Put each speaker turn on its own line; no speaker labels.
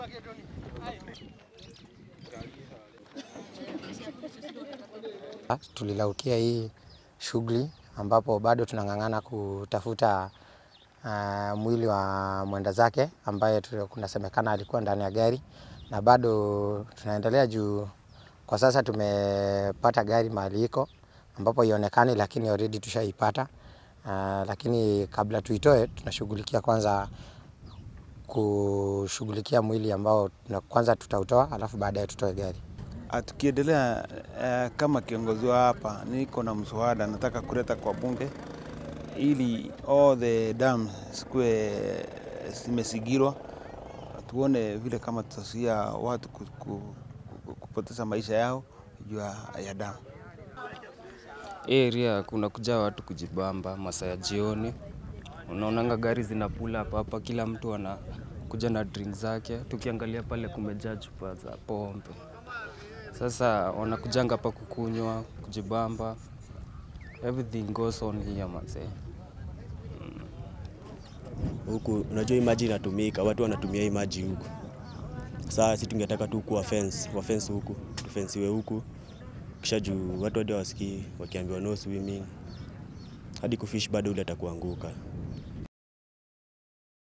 Tulilaukia hii shughuli ambapo bado tunang'ang'ana kutafuta uh, mwili wa mwenda zake ambaye kunasemekana alikuwa ndani ya gari, na bado tunaendelea juu kwa sasa tumepata gari mahali iko ambapo ionekani, lakini already tushaipata. Uh, lakini kabla tuitoe tunashughulikia kwanza kushughulikia mwili ambao kwanza tutautoa, alafu baadaye tutoe gari.
Tukiendelea uh, kama kiongozi wa hapa, niko na mswada nataka kuleta kwa bunge ili all the dams zikuwe zimesigirwa, tuone vile kama tutazuia watu kupoteza maisha yao juu ya damu.
Hii area kuna kuja watu kujibamba masaa ya jioni, unaonanga gari zinapula hapa hapa, kila mtu anakuja na drink zake. Tukiangalia pale kumejaa chupa za pombe, sasa wanakujanga hapa kukunywa, kujibamba, everything goes on here mazee.
Huku unajua hii maji inatumika, watu wanatumia hii maji huku. Sasa sisi tungetaka tu kuwa fence, wa fence huku, tufensiwe huku kisha juu watu hadi wasikii wakiambiwa no swimming, hadi kufish bado ule atakuanguka.